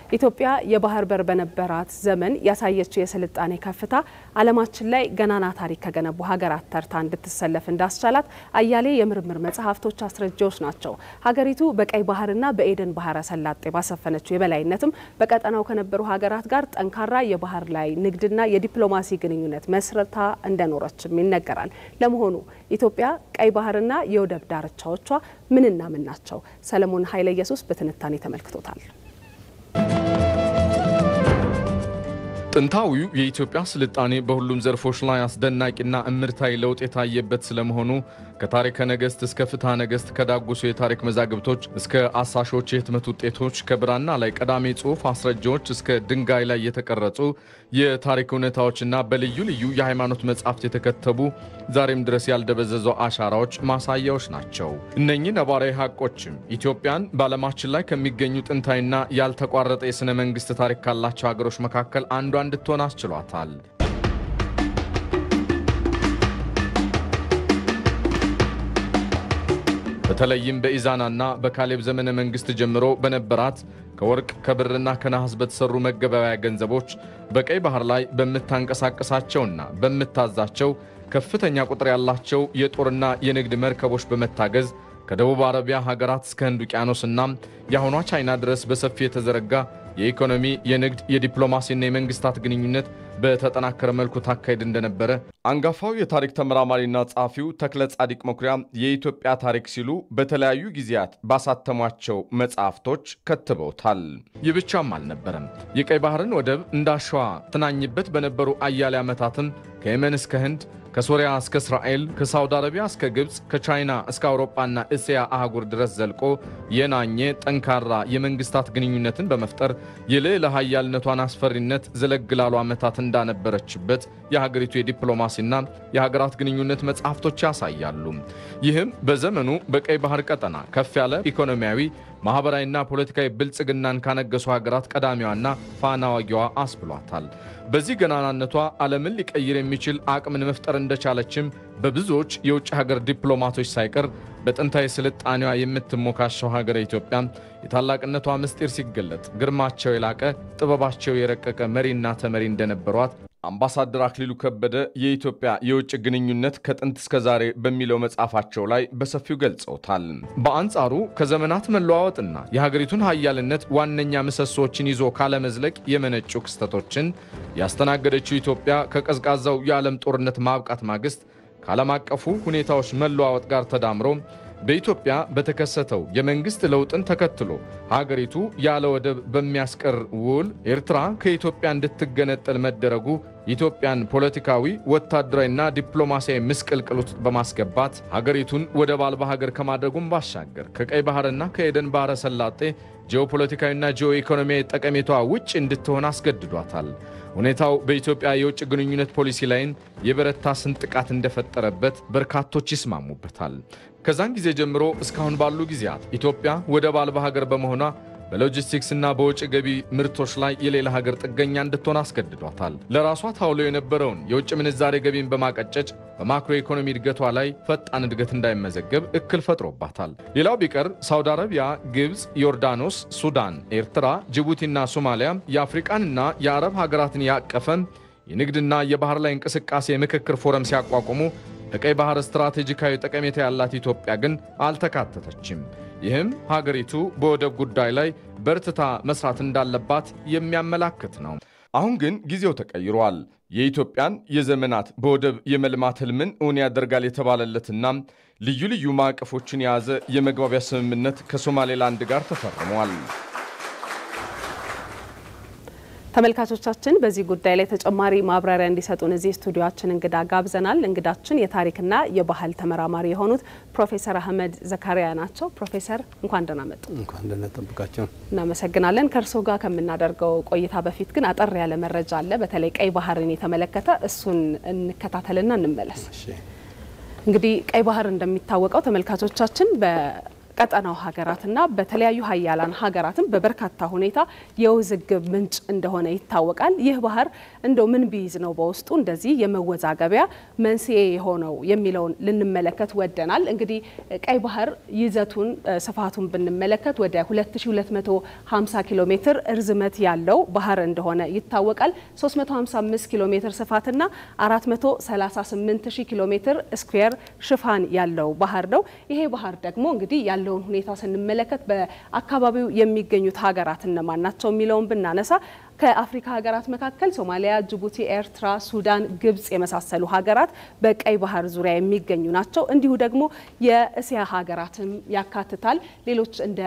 ኢትዮጵያ የባህር በር በነበራት ዘመን ያሳየችው የስልጣኔ ከፍታ ዓለማችን ላይ ገናና ታሪክ ከገነቡ ሀገራት ተርታ እንድትሰለፍ እንዳስቻላት አያሌ የምርምር መጽሐፍቶች አስረጃዎች ናቸው። ሀገሪቱ በቀይ ባህርና በኤደን ባህረ ሰላጤ ባሰፈነችው የበላይነትም በቀጠናው ከነበሩ ሀገራት ጋር ጠንካራ የባህር ላይ ንግድና የዲፕሎማሲ ግንኙነት መስረታ እንደኖረችም ይነገራል። ለመሆኑ ኢትዮጵያ ቀይ ባህርና የወደብ ዳርቻዎቿ ምንና ምን ናቸው? ሰለሞን ኃይለ ኢየሱስ በትንታኔ ተመልክቶታል። ጥንታዊው የኢትዮጵያ ስልጣኔ በሁሉም ዘርፎች ላይ አስደናቂና እምርታዊ ለውጥ የታየበት ስለመሆኑ ከታሪከ ነገሥት እስከ ፍትሐ ነገሥት ከዳጉሱ የታሪክ መዛግብቶች እስከ አሳሾች የህትመት ውጤቶች ከብራና ላይ ቀዳሚ ጽሑፍ አስረጃዎች እስከ ድንጋይ ላይ የተቀረጹ የታሪክ እውነታዎችና በልዩ ልዩ የሃይማኖት መጻሕፍት የተከተቡ ዛሬም ድረስ ያልደበዘዙ አሻራዎች ማሳያዎች ናቸው። እነኚህ ነባራዊ ሀቆችም ኢትዮጵያን በዓለማችን ላይ ከሚገኙ ጥንታዊና ያልተቋረጠ የሥነ መንግሥት ታሪክ ካላቸው ሀገሮች መካከል አንዷ እንድትሆን አስችሏታል። በተለይም በኢዛናና በካሌብ ዘመነ መንግሥት ጀምሮ በነበራት ከወርቅ ከብርና ከነሐስ በተሰሩ መገበያያ ገንዘቦች በቀይ ባህር ላይ በምታንቀሳቀሳቸውና በምታዛቸው ከፍተኛ ቁጥር ያላቸው የጦርና የንግድ መርከቦች በመታገዝ ከደቡብ አረቢያ ሀገራት እስከ ህንድ ውቅያኖስና የአሁኗ ቻይና ድረስ በሰፊ የተዘረጋ የኢኮኖሚ፣ የንግድ፣ የዲፕሎማሲና የመንግስታት ግንኙነት በተጠናከረ መልኩ ታካሄድ እንደነበረ አንጋፋው የታሪክ ተመራማሪና ጸሐፊው ተክለ ጻዲቅ መኩሪያ የኢትዮጵያ ታሪክ ሲሉ በተለያዩ ጊዜያት ባሳተሟቸው መጽሐፍቶች ከትበውታል። ይህ ብቻም አልነበረም። የቀይ ባህርን ወደብ እንዳሸዋ ትናኝበት በነበሩ አያሌ ዓመታትም ከየመን እስከ ህንድ ከሶሪያ እስከ እስራኤል ከሳውዲ አረቢያ እስከ ግብፅ ከቻይና እስከ አውሮፓና እስያ አህጉር ድረስ ዘልቆ የናኘ ጠንካራ የመንግስታት ግንኙነትን በመፍጠር የልዕለ ኃያልነቷን አስፈሪነት ዘለግ ላሉ ዓመታት እንዳነበረችበት የሀገሪቱ የዲፕሎማሲና የሀገራት ግንኙነት መጽሐፍቶች ያሳያሉ። ይህም በዘመኑ በቀይ ባህር ቀጠና ከፍ ያለ ኢኮኖሚያዊ ማኅበራዊና ፖለቲካዊ ብልጽግናን ካነገሱ ሀገራት ቀዳሚዋና ፋና ወጊዋ አስብሏታል። በዚህ ገናናነቷ ዓለምን ሊቀይር የሚችል አቅምን መፍጠር እንደቻለችም በብዙዎች የውጭ ሀገር ዲፕሎማቶች ሳይቀር በጥንታዊ ስልጣኔዋ የምትሞካሸው ሀገረ ኢትዮጵያ የታላቅነቷ ምስጢር ሲገለጥ ግርማቸው የላቀ ጥበባቸው የረቀቀ መሪና ተመሪ እንደነበሯት አምባሳደር አክሊሉ ከበደ የኢትዮጵያ የውጭ ግንኙነት ከጥንት እስከ ዛሬ በሚለው መጽሐፋቸው ላይ በሰፊው ገልጸውታል። በአንጻሩ ከዘመናት መለዋወጥና የሀገሪቱን ሀያልነት ዋነኛ ምሰሶዎችን ይዞ ካለመዝለቅ የመነጩ ክስተቶችን ያስተናገደችው ኢትዮጵያ ከቀዝቃዛው የዓለም ጦርነት ማብቃት ማግስት ከዓለም አቀፉ ሁኔታዎች መለዋወጥ ጋር ተዳምሮ በኢትዮጵያ በተከሰተው የመንግስት ለውጥን ተከትሎ ሀገሪቱ ያለ ወደብ በሚያስቀር ውል ኤርትራ ከኢትዮጵያ እንድትገነጠል መደረጉ ኢትዮጵያን ፖለቲካዊ፣ ወታደራዊና ዲፕሎማሲያዊ ምስቅልቅል ውስጥ በማስገባት ሀገሪቱን ወደብ አልባ ሀገር ከማድረጉም ባሻገር ከቀይ ባህርና ከኤደን ባህረ ሰላጤ ጂኦፖለቲካዊና ጂኦ ኢኮኖሚያዊ ጠቀሜታዋ ውጭ እንድትሆን አስገድዷታል። ሁኔታው በኢትዮጵያ የውጭ ግንኙነት ፖሊሲ ላይም የበረታ ስንጥቃት እንደፈጠረበት በርካቶች ይስማሙበታል። ከዛን ጊዜ ጀምሮ እስካሁን ባሉ ጊዜያት ኢትዮጵያ ወደብ አልባ ሀገር በመሆኗ በሎጂስቲክስና በውጭ ገቢ ምርቶች ላይ የሌላ ሀገር ጥገኛ እንድትሆን አስገድዷታል። ለራሷ ታውሎ የነበረውን የውጭ ምንዛሬ ገቢን በማቀጨጭ በማክሮ ኢኮኖሚ እድገቷ ላይ ፈጣን እድገት እንዳይመዘገብ እክል ፈጥሮባታል። ሌላው ቢቀር ሳውዲ አረቢያ፣ ግብፅ፣ ዮርዳኖስ፣ ሱዳን፣ ኤርትራ፣ ጅቡቲና ሶማሊያ የአፍሪቃንና የአረብ ሀገራትን ያቀፈም የንግድና የባህር ላይ እንቅስቃሴ የምክክር ፎረም ሲያቋቁሙ ለቀይ ባህር ስትራቴጂካዊ ጠቀሜታ ያላት ኢትዮጵያ ግን አልተካተተችም። ይህም ሀገሪቱ በወደብ ጉዳይ ላይ በርትታ መስራት እንዳለባት የሚያመላክት ነው። አሁን ግን ጊዜው ተቀይሯል። የኢትዮጵያን የዘመናት በወደብ የመልማት ህልምን እውን ያደርጋል የተባለለትና ልዩ ልዩ ማዕቀፎችን የያዘ የመግባቢያ ስምምነት ከሶማሌላንድ ጋር ተፈርሟል። ተመልካቾቻችን በዚህ ጉዳይ ላይ ተጨማሪ ማብራሪያ እንዲሰጡን እዚህ ስቱዲዮችን እንግዳ ጋብዘናል። እንግዳችን የታሪክና የባህል ተመራማሪ የሆኑት ፕሮፌሰር አህመድ ዘካሪያ ናቸው። ፕሮፌሰር እንኳን ደህና መጡ። እንኳን ደህና ጠብቃቸው። እናመሰግናለን። ከእርስዎ ጋር ከምናደርገው ቆይታ በፊት ግን አጠር ያለ መረጃ አለ፣ በተለይ ቀይ ባህርን የተመለከተ እሱን እንከታተልና እንመለስ። እንግዲህ ቀይ ባህር እንደሚታወቀው ተመልካቾቻችን በቀጠናው ሀገራትና በተለያዩ ሀያላን ሀገራትም በበርካታ ሁኔታ የውዝግብ ምንጭ እንደሆነ ይታወቃል። ይህ ባህር እንደው ምን ቢይዝ ነው በውስጡ እንደዚህ የመወዛገቢያ መንስኤ የሆነው የሚለውን ልንመለከት ወደናል። እንግዲህ ቀይ ባህር ይዘቱን ስፋቱን ብንመለከት ወደ 2250 ኪሎ ሜትር እርዝመት ያለው ባህር እንደሆነ ይታወቃል። 355 ኪሎ ሜትር ስፋትና 438 ሺህ ኪሎ ሜትር ስኩዌር ሽፋን ያለው ባህር ነው። ይሄ ባህር ደግሞ እንግዲህ ያለውን ሁኔታ ስንመለከት በአካባቢው የሚገኙት ሀገራት እነማን ናቸው የሚለውን ብናነሳ ከአፍሪካ ሀገራት መካከል ሶማሊያ፣ ጅቡቲ፣ ኤርትራ፣ ሱዳን፣ ግብጽ የመሳሰሉ ሀገራት በቀይ ባህር ዙሪያ የሚገኙ ናቸው። እንዲሁ ደግሞ የእስያ ሀገራትም ያካትታል። ሌሎች እንደ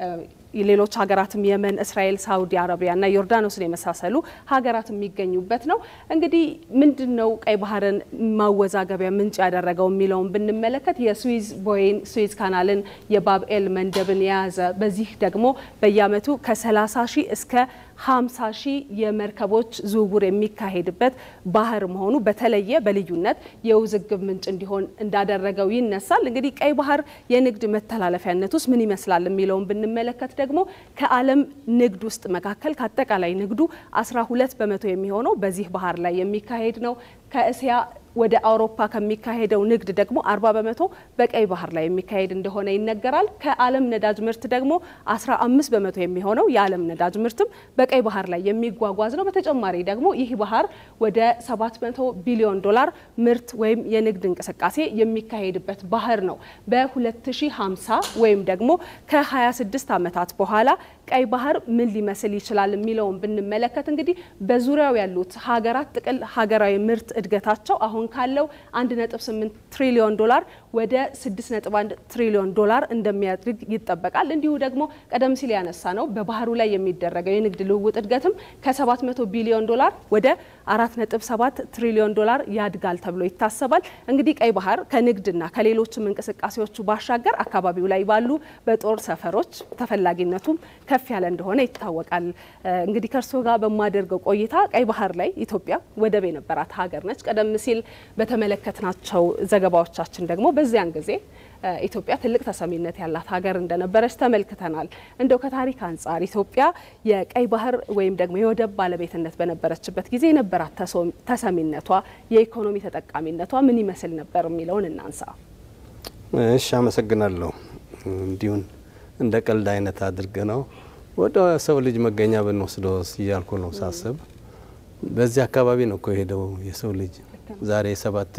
ሌሎች ሀገራትም የመን፣ እስራኤል፣ ሳውዲ አረቢያና ዮርዳኖስን የመሳሰሉ ሀገራት የሚገኙበት ነው። እንግዲህ ምንድን ነው ቀይ ባህርን ማወዛገቢያ ምንጭ ያደረገው የሚለውን ብንመለከት የስዊዝ ቦይን ስዊዝ ካናልን የባብኤል መንደብን የያዘ በዚህ ደግሞ በየዓመቱ ከ30 ሺህ እስከ 50 ሺህ የመርከቦች ዝውውር የሚካሄድበት ባህር መሆኑ በተለየ በልዩነት የውዝግብ ምንጭ እንዲሆን እንዳደረገው ይነሳል። እንግዲህ ቀይ ባህር የንግድ መተላለፊያነት ውስጥ ምን ይመስላል የሚለውን ብንመለከት ደግሞ ከዓለም ንግድ ውስጥ መካከል ከአጠቃላይ ንግዱ 12 በመቶ የሚሆነው በዚህ ባህር ላይ የሚካሄድ ነው። ከእስያ ወደ አውሮፓ ከሚካሄደው ንግድ ደግሞ 40 በመቶ በቀይ ባህር ላይ የሚካሄድ እንደሆነ ይነገራል። ከዓለም ነዳጅ ምርት ደግሞ 15 በመቶ የሚሆነው የዓለም ነዳጅ ምርትም በቀይ ባህር ላይ የሚጓጓዝ ነው። በተጨማሪ ደግሞ ይህ ባህር ወደ 700 ቢሊዮን ዶላር ምርት ወይም የንግድ እንቅስቃሴ የሚካሄድበት ባህር ነው። በ2050 ወይም ደግሞ ከ26 ዓመታት በኋላ ቀይ ባህር ምን ሊመስል ይችላል የሚለውን ብንመለከት እንግዲህ በዙሪያው ያሉት ሀገራት ጥቅል ሀገራዊ ምርት እድገታቸው አሁን ካለው 1.8 ትሪሊዮን ዶላር ወደ 6.1 ትሪሊዮን ዶላር እንደሚያድግ ይጠበቃል። እንዲሁ ደግሞ ቀደም ሲል ያነሳ ነው በባህሩ ላይ የሚደረገው የንግድ ልውውጥ እድገትም ከ700 ቢሊዮን ዶላር ወደ 4.7 ትሪሊዮን ዶላር ያድጋል ተብሎ ይታሰባል። እንግዲህ ቀይ ባህር ከንግድና ከሌሎችም እንቅስቃሴዎቹ ባሻገር አካባቢው ላይ ባሉ በጦር ሰፈሮች ተፈላጊነቱም ከፍ ያለ እንደሆነ ይታወቃል። እንግዲህ ከእርስዎ ጋር በማደርገው ቆይታ ቀይ ባህር ላይ ኢትዮጵያ ወደብ የነበራት ሀገር ነች። ቀደም ሲል በተመለከትናቸው ዘገባዎቻችን ደግሞ በዚያን ጊዜ ኢትዮጵያ ትልቅ ተሰሚነት ያላት ሀገር እንደነበረች ተመልክተናል። እንደው ከታሪክ አንጻር ኢትዮጵያ የቀይ ባህር ወይም ደግሞ የወደብ ባለቤትነት በነበረችበት ጊዜ የነበራት ተሰሚነቷ፣ የኢኮኖሚ ተጠቃሚነቷ ምን ይመስል ነበር የሚለውን እናንሳ። እሺ፣ አመሰግናለሁ። እንዲሁን እንደ ቀልድ አይነት አድርገ ነው ወደ ሰው ልጅ መገኛ ብንወስደው እያልኩ ነው ሳስብ፣ በዚህ አካባቢ ነው እኮ የሄደው የሰው ልጅ ዛሬ ሰባት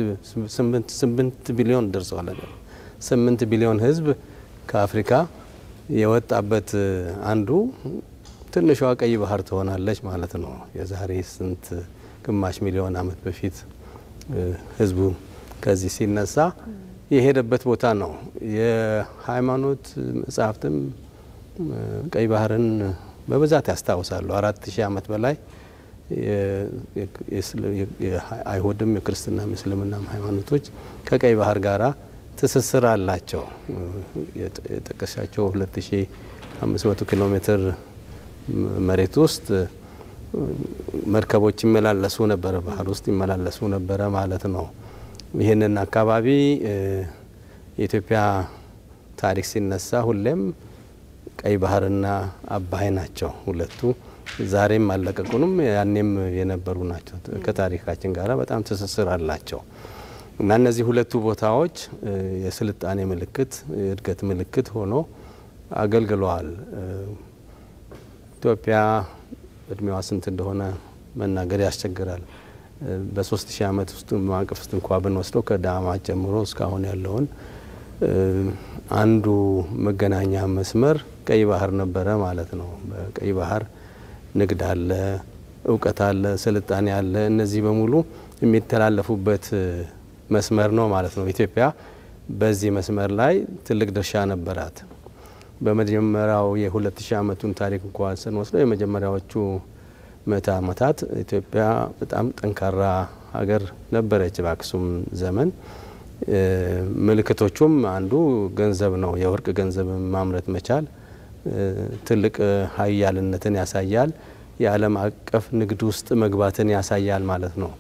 ስምንት ቢሊዮን ደርሰዋል። ስምንት ቢሊዮን ሕዝብ ከአፍሪካ የወጣበት አንዱ ትንሿ ቀይ ባህር ትሆናለች ማለት ነው። የዛሬ ስንት ግማሽ ሚሊዮን ዓመት በፊት ሕዝቡ ከዚህ ሲነሳ የሄደበት ቦታ ነው። የሃይማኖት መጽሐፍትም ቀይ ባህርን በብዛት ያስታውሳሉ። አራት ሺህ ዓመት በላይ የአይሁድም የክርስትናም የእስልምናም ሃይማኖቶች ከቀይ ባህር ጋራ ትስስር አላቸው። የጠቀሻቸው 2500 ኪሎ ሜትር መሬት ውስጥ መርከቦች ይመላለሱ ነበረ፣ ባህር ውስጥ ይመላለሱ ነበረ ማለት ነው። ይህንን አካባቢ የኢትዮጵያ ታሪክ ሲነሳ ሁሌም ቀይ ባህርና አባይ ናቸው ሁለቱ። ዛሬም አለቀቁንም፣ ያኔም የነበሩ ናቸው። ከታሪካችን ጋር በጣም ትስስር አላቸው እና እነዚህ ሁለቱ ቦታዎች የስልጣኔ ምልክት፣ የእድገት ምልክት ሆኖ አገልግለዋል። ኢትዮጵያ እድሜዋ ስንት እንደሆነ መናገር ያስቸግራል። በሶስት ሺህ ዓመት ውስጥ ማዕቀፍ ውስጥ እንኳ ብንወስደው ከዳማት ጀምሮ እስካሁን ያለውን አንዱ መገናኛ መስመር ቀይ ባህር ነበረ ማለት ነው። በቀይ ባህር ንግድ አለ፣ እውቀት አለ፣ ስልጣኔ አለ። እነዚህ በሙሉ የሚተላለፉበት መስመር ነው ማለት ነው። ኢትዮጵያ በዚህ መስመር ላይ ትልቅ ድርሻ ነበራት። በመጀመሪያው የሁለት ሺህ ዓመቱን ታሪክ እንኳ ስንወስደው የመጀመሪያዎቹ ምዕተ ዓመታት ኢትዮጵያ በጣም ጠንካራ ሀገር ነበረች። በአክሱም ዘመን ምልክቶቹም አንዱ ገንዘብ ነው። የወርቅ ገንዘብ ማምረት መቻል ትልቅ ሀያልነትን ያሳያል። የዓለም አቀፍ ንግድ ውስጥ መግባትን ያሳያል ማለት ነው።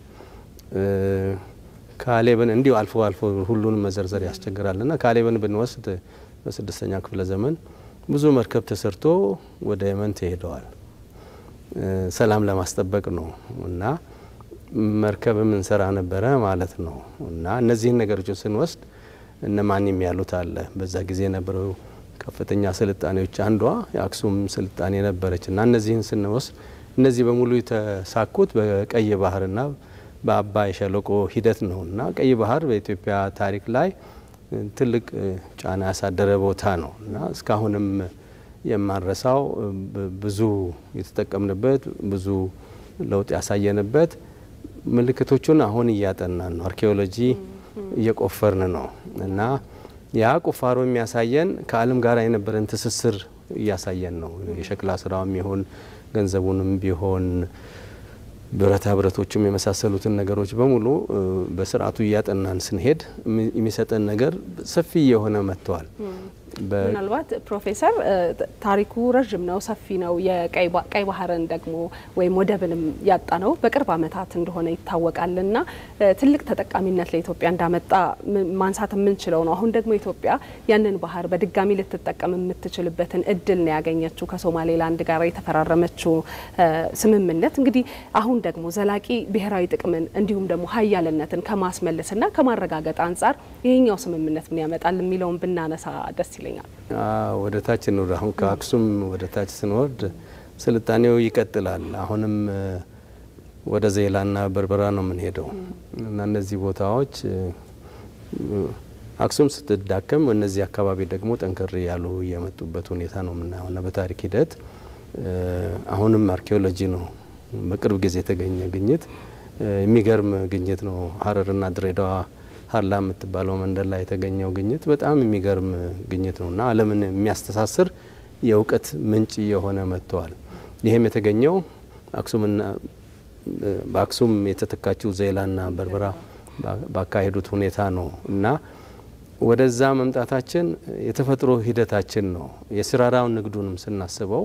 ካሌብን እንዲሁ አልፎ አልፎ ሁሉንም መዘርዘር ያስቸግራል እና ካሌብን ብንወስድ በስድስተኛ ክፍለ ዘመን ብዙ መርከብ ተሰርቶ ወደ የመን ተሄደዋል። ሰላም ለማስጠበቅ ነው እና መርከብም እንሰራ ነበረ ማለት ነው እና እነዚህን ነገሮችን ስንወስድ እነ ማንም ያሉት አለ በዛ ጊዜ የነበረው ከፍተኛ ስልጣኔዎች አንዷ የአክሱም ስልጣኔ ነበረች እና እነዚህን ስንወስድ እነዚህ በሙሉ የተሳኩት በቀይ ባህርና በአባይ ሸለቆ ሂደት ነው እና ቀይ ባህር በኢትዮጵያ ታሪክ ላይ ትልቅ ጫና ያሳደረ ቦታ ነው እና እስካሁንም የማንረሳው ብዙ የተጠቀምንበት ብዙ ለውጥ ያሳየንበት ምልክቶቹን አሁን እያጠናን ነው። አርኪኦሎጂ እየቆፈርን ነው እና ያ ቁፋሮ የሚያሳየን ከዓለም ጋር የነበረን ትስስር እያሳየን ነው። የሸክላ ስራውም ይሁን ገንዘቡንም ቢሆን ብረታ ብረቶችም የመሳሰሉትን ነገሮች በሙሉ በስርዓቱ እያጠናን ስንሄድ የሚሰጠን ነገር ሰፊ የሆነ መጥተዋል። ምናልባት ፕሮፌሰር ታሪኩ ረዥም ነው፣ ሰፊ ነው። የቀይ ባህርን ደግሞ ወይም ወደብንም ያጣ ነው በቅርብ ዓመታት እንደሆነ ይታወቃል እና ትልቅ ተጠቃሚነት ለኢትዮጵያ እንዳመጣ ማንሳት የምንችለው ነው። አሁን ደግሞ ኢትዮጵያ ያንን ባህር በድጋሚ ልትጠቀም የምትችልበትን እድል ነው ያገኘችው ከሶማሌላንድ ጋር የተፈራረመችው ስምምነት። እንግዲህ አሁን ደግሞ ዘላቂ ብሔራዊ ጥቅምን እንዲሁም ደግሞ ሀያልነትን ከማስመለስና ከማረጋገጥ አንጻር ይሄኛው ስምምነት ምን ያመጣል የሚለውን ብናነሳ ደስ ይለኛል። ወደ ታች እንውረድ። አሁን ከአክሱም ወደ ታች ስንወርድ ስልጣኔው ይቀጥላል። አሁንም ወደ ዜላና በርበራ ነው የምንሄደው እና እነዚህ ቦታዎች አክሱም ስትዳከም እነዚህ አካባቢ ደግሞ ጠንከር ያሉ የመጡበት ሁኔታ ነው የምናየው እና በታሪክ ሂደት አሁንም አርኪኦሎጂ ነው በቅርብ ጊዜ የተገኘ ግኝት የሚገርም ግኝት ነው። ሀረርና ድሬዳዋ ሀላ የምትባለው መንደር ላይ የተገኘው ግኝት በጣም የሚገርም ግኝት ነው እና ዓለምን የሚያስተሳስር የእውቀት ምንጭ የሆነ መጥተዋል። ይህም የተገኘው አክሱምና በአክሱም የተተካችው ዜላና በርበራ ባካሄዱት ሁኔታ ነው እና ወደዛ መምጣታችን የተፈጥሮ ሂደታችን ነው። የሲራራውን ንግዱንም ስናስበው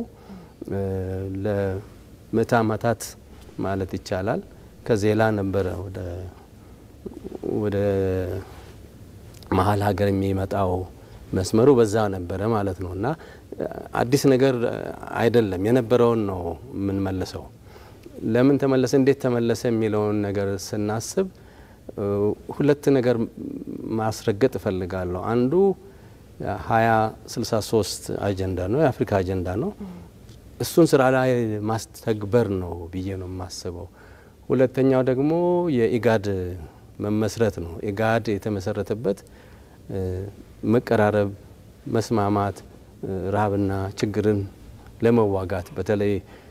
ለምዕተ ዓመታት ማለት ይቻላል ከዜላ ነበረ ወደ ወደ መሀል ሀገር የሚመጣው መስመሩ በዛ ነበረ ማለት ነው እና አዲስ ነገር አይደለም፣ የነበረውን ነው የምንመልሰው። ለምን ተመለሰ፣ እንዴት ተመለሰ የሚለውን ነገር ስናስብ ሁለት ነገር ማስረገጥ እፈልጋለሁ። አንዱ ሀያ ስልሳ ሶስት አጀንዳ ነው፣ የአፍሪካ አጀንዳ ነው። እሱን ስራ ላይ ማስተግበር ነው ብዬ ነው የማስበው። ሁለተኛው ደግሞ የኢጋድ መመስረት ነው። ኢጋድ የተመሰረተበት መቀራረብ፣ መስማማት፣ ረሃብና ችግርን ለመዋጋት በተለይ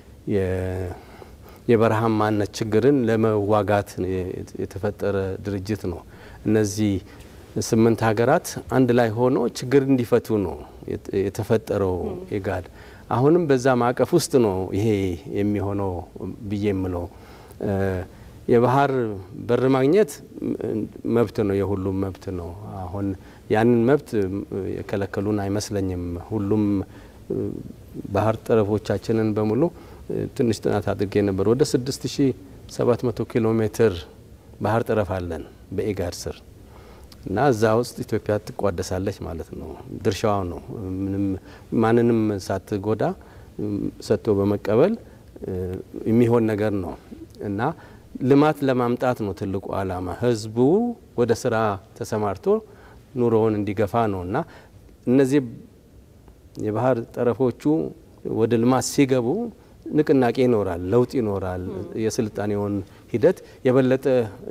የበረሃማነት ችግርን ለመዋጋት የተፈጠረ ድርጅት ነው። እነዚህ ስምንት ሀገራት አንድ ላይ ሆኖ ችግር እንዲፈቱ ነው የተፈጠረው ኢጋድ። አሁንም በዛ ማዕቀፍ ውስጥ ነው ይሄ የሚሆነው ብዬ የምለው የባህር በር ማግኘት መብት ነው፣ የሁሉም መብት ነው። አሁን ያንን መብት የከለከሉን አይመስለኝም። ሁሉም ባህር ጠረፎቻችንን በሙሉ ትንሽ ጥናት አድርጌ ነበር። ወደ 6700 ኪሎ ሜትር ባህር ጠረፍ አለን በኢጋድ ስር እና እዛ ውስጥ ኢትዮጵያ ትቋደሳለች ማለት ነው። ድርሻዋ ነው። ምንም ማንንም ሳትጎዳ ሰጥቶ በመቀበል የሚሆን ነገር ነው እና ልማት ለማምጣት ነው ትልቁ ዓላማ። ህዝቡ ወደ ስራ ተሰማርቶ ኑሮውን እንዲገፋ ነው እና እነዚህ የባህር ጠረፎቹ ወደ ልማት ሲገቡ ንቅናቄ ይኖራል፣ ለውጥ ይኖራል። የስልጣኔውን ሂደት የበለጠ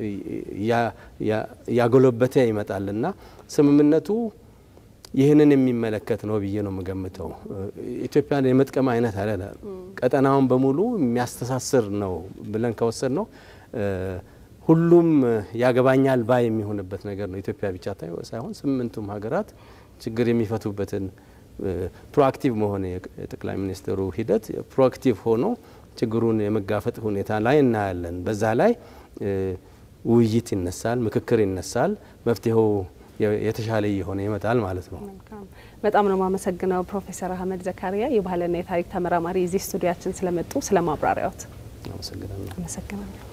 ያጎለበተ ይመጣል እና ስምምነቱ ይህንን የሚመለከት ነው ብዬ ነው የምገምተው። ኢትዮጵያን የመጥቀም አይነት አለ ቀጠናውን በሙሉ የሚያስተሳስር ነው ብለን ከወሰድ ነው ሁሉም ያገባኛል ባይ የሚሆንበት ነገር ነው። ኢትዮጵያ ብቻ ሳይሆን ስምንቱም ሀገራት ችግር የሚፈቱበትን ፕሮአክቲቭ መሆን የጠቅላይ ሚኒስትሩ ሂደት ፕሮአክቲቭ ሆኖ ችግሩን የመጋፈጥ ሁኔታ ላይ እናያለን። በዛ ላይ ውይይት ይነሳል፣ ምክክር ይነሳል፣ መፍትሄው የተሻለ እየሆነ ይመጣል ማለት ነው። በጣም ነው የማመሰግነው ፕሮፌሰር አህመድ ዘካሪያ የባህልና የታሪክ ተመራማሪ እዚህ ስቱዲያችን ስለመጡ ስለ ማብራሪያዎት አመሰግናለሁ። አመሰግናለሁ።